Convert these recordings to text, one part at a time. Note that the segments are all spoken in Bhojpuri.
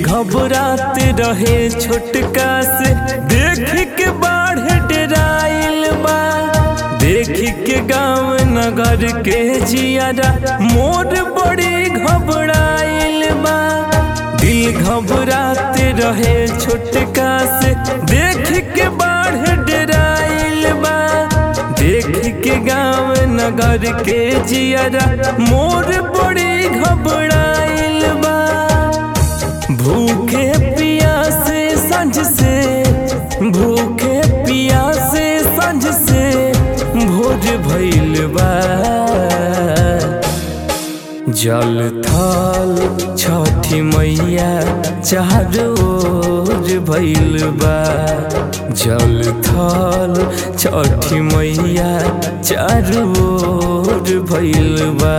घबरात रहे छोटका से देख के बाढ़ डराइल बा देख के गांव नगर के जियारा मोर बड़ी घबराइल बा दिल घबरात रहे छोटका से देख के बाढ़ डराइल बा देख के गांव नगर के जियारा मोर बड़ी घबराइल बा भूखे पियासे संझ से भूखे पियासे संझ से भोज भइल बा जल थल छठी मैया चार ओर भइल बा जल थल छठी मैया चार ओर भइल बा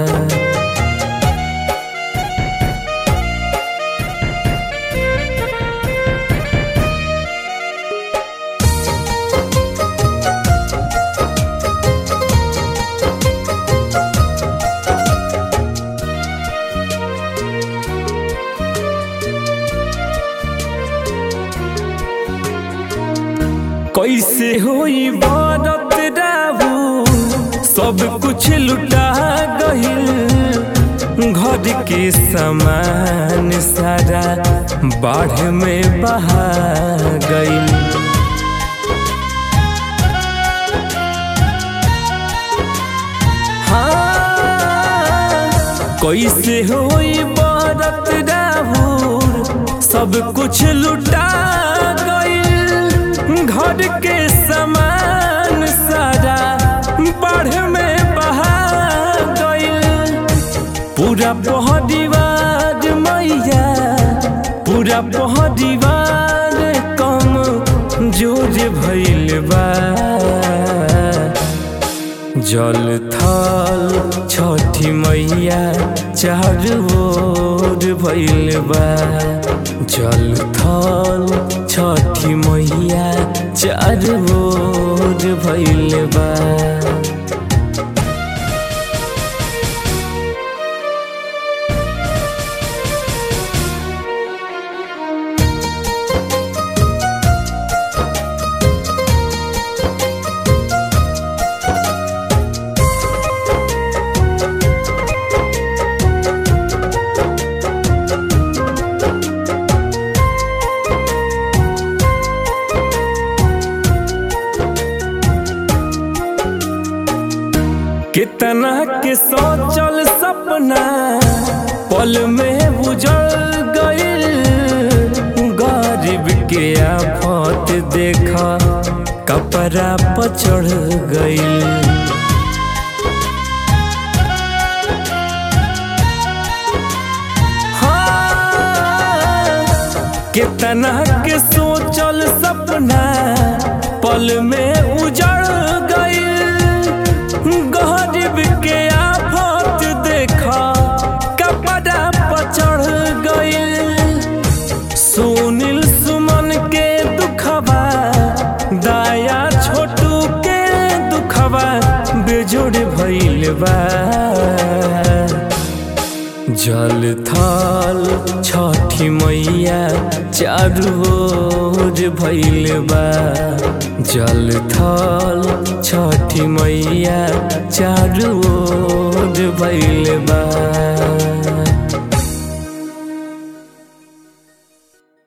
कैसे होई बारत राहू सब कुछ लुटा गहिल घर के सामान सारा बाढ़ में बहा गइल हाँ, कैसे होई बारत राहू सब कुछ लुटा गइल घर के सामान सारा बाढ़ में बहा गइल पूरा पहदीवार मैया पूरा पहदीवार कम जोर भइल बा जल थल छठी मैया चार ओर भइल बा जल थल छठी मैया चार ओर भइल बा कितना के सोचल सपना पल में उजड़ गइल गरीब के आफत देखा कपड़ा पर चढ़ गइल हाँ, कितना के सोचल सपना पल में उजड़ गइल गरीब के आफत देखा कपड़ा पर चढ़ गइल सुनील सुमन के दुखबा दाया छोटू के दुखबा बेजोड़ भइल बा जल थल छठी मैया चारू ओर भइल बा जल थल छठी मैया चारू ओर भइल बा